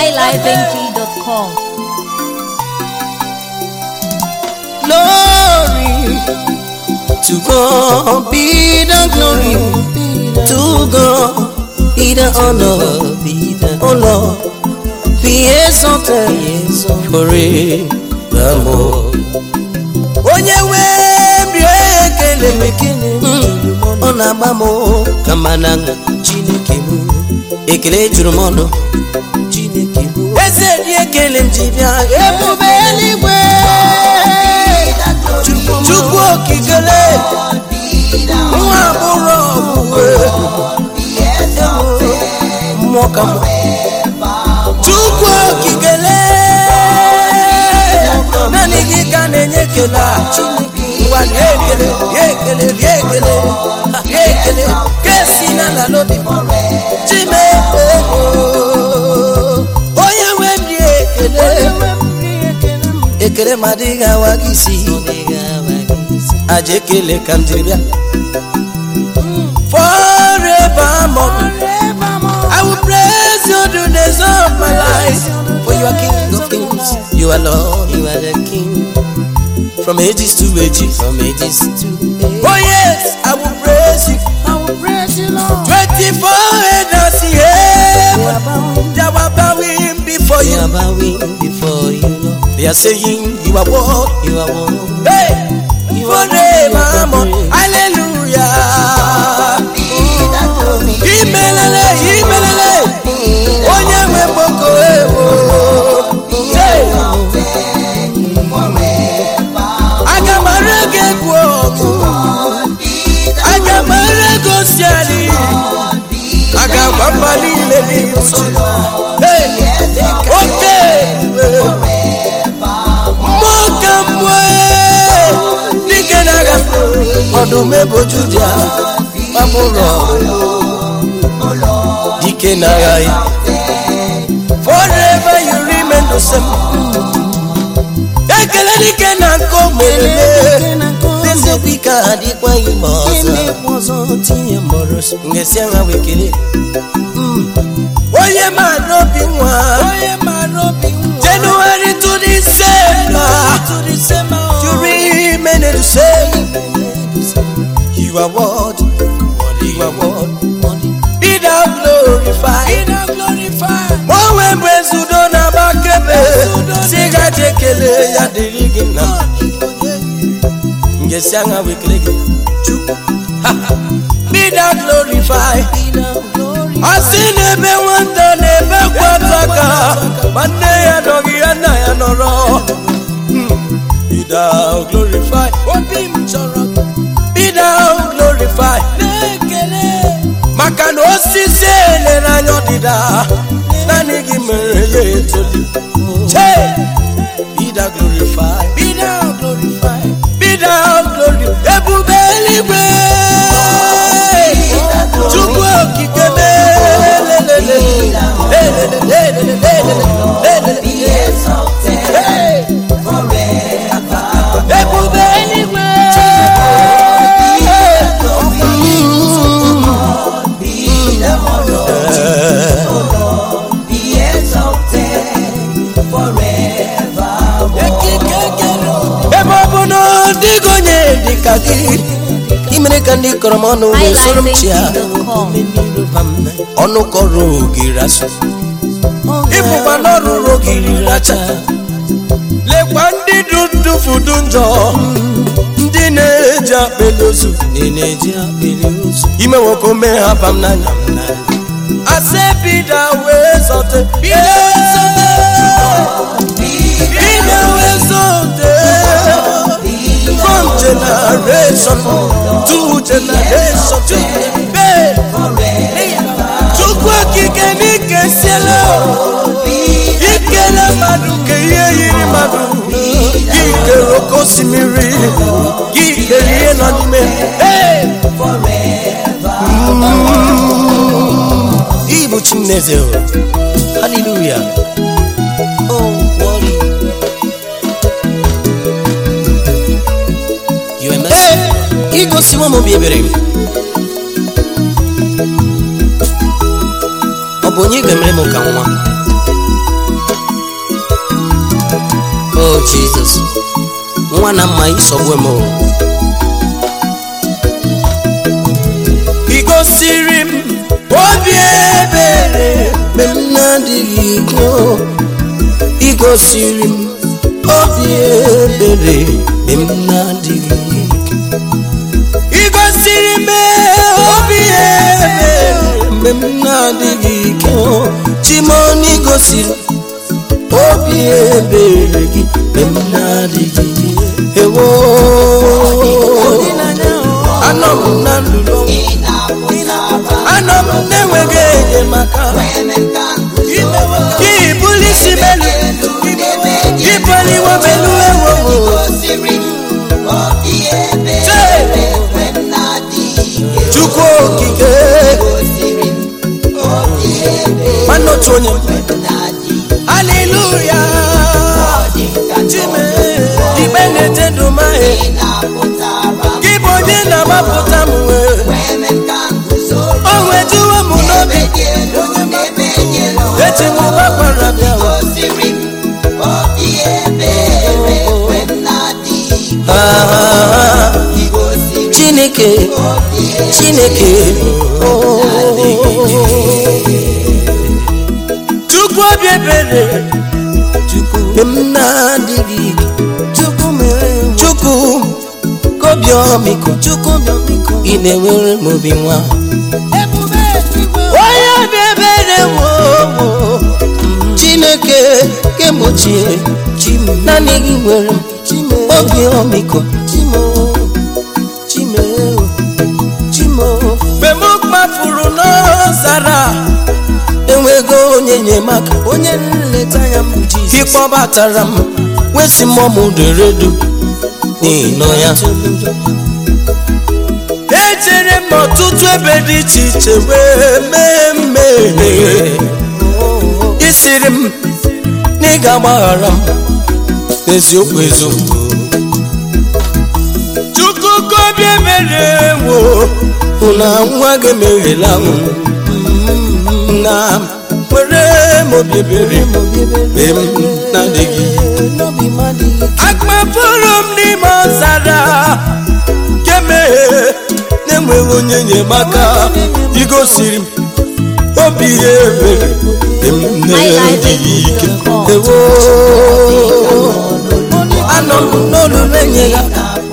highlifeng.com. Glory to God be the glory. To God be the honor. Be the oh Lord, be exalted forevermore. Onye nwe bịa ekele m ekele ọ na-agba m kama na Chineke m ekele juru m ọnụ Chineke m eze dị ekele m ji bịa ebube eluigwe Chukwu okikele nwa agbụrụ ọgwụgwe mmụọ ka mmụọ Chukwu okikele naanị gị ka na-enye ekele a ngwa rie ekele rie ekele rie ekele ha, rie ekele ka esi n'ala n'obi chime onye nwe m rie ekele ekele ma adịghị awa gị isi aja ekele ka m jiri bịa forevermore I will praise you the days of my life for you are king of kings you are lord you are the king from ages to ages from ages to ages oh yes I will praise you I will praise you Lord 24 elders here they are bowing before you they are bowing before you Lord they are saying you are what you are what hey forevermore hallelujah imelele imelele onye nwe mgboko ewo Hey! aga m ara gị egwu ọgụ aga m ara gị osiali aga gwa mba niile n'ihu Hey! oke mmụọ ka mmụọ dike na-aga ọdụm eboju dị a gbapụrụ dike na-agha ya forever you remain the same ekele dike na nke omerele eziokwu ike adịkwa ime ọzọ tinye mọrọ ngesi agha wekele onye mara obi nwa January to December you remain the same you are what you are what be thou glorified o nwee mgbe nzudo na-agbakebe si gaji ekele ya dịrị gị na ngesi agha wekele gị chukwu be thou glorified ọ sị n'ebe nwata na-ebe kwata aka ma nne ya nọghị ya nna ya nọrọ be thou glorified obi m chọrọ gị be thou glorified maka na osisi elere anya ọdịda naanị gị mere ya etoli che be thou glorified be thou glorified be thou glory ebube eluigwe chukwu okike melelele ebube eluigwe ebe ọ bụ na ọ dịghị onye dịka gị imere ka ndị kọrọ m ọnụ wee soro m chia highlifeng.com. ọnụ kọrọ ogiri asụ ịbụkwa n'ọrụrụ ogiri racha lekwa ndị du dufudu njọ ndị na-eji akpịlị ozu na-eji akpịlị ozu ime nwoke ome ha bam n'anya m n'anya. asị bida wee zọte bida bida wee zọte from generation to generation to chukwu okike n'ike siela ikele mmadụ ka ihe yiri mmadụ gị kere oke osimiri gị kere ihe nọ n'ime Hey! Ị bụ Chineze o. haleluya Oh, glory. You are mercy. Hey, igosiwo m obi ebere m ọ bụ onye ga-emere m ka nwa oh jesus nwa na mma isogbu m o. ị gosiri m obi ebere mgbe m na-adịghị ike o. ị gosiri m obi ebere mgbe m na-adịghị ike ị gosiri m obi ebere mgbe m na-adịghị ike o. chimoni gosiri obi ebere gị mgbe m na-adịghị ike ewo anọ m na ndụlọ anọ m na-enweghị enyemaka gị bulisi melu gị baliwo melu ewo chukwu okike nwanne otu onye haleluya chime ikpe na-ete dumahe gị bụ onye na-agbapụta m wee o wejuwo m n'obi eji m gbakwara bịa Ah, chineke chineke oh. chukwu obi ebere mgbe m na-adịghị ike chukwu mere chukwu kobi ọmịiko chukwu ọmịiko ị na-enwere m obi nwa onye obi ebere wo wo chineke kemochie naanị gị nwere m obi ọmịiko mgbe m kpafuru n'ọzara enwego onye enyemaka onye nleta ya m ka ịkpọbatara m wesi mmụọ m deredu n'ịnọ ya ejere m n'ọtụtụ ebe dị iche iche wee mee mmehie isiri m na ị ga-agbaghara m eziokwu eziokwu chukwu gobi ebere wo hụ na nwa gị emeghela m na were m obi ebere mgbe m na-adịghị akpapụrụ m n'ime ọzara kemeghe na-enweghị onye enyemaka igosiri m obi ebere mgbe m na-adịghị ike ewo anọ m n'olulu enye ya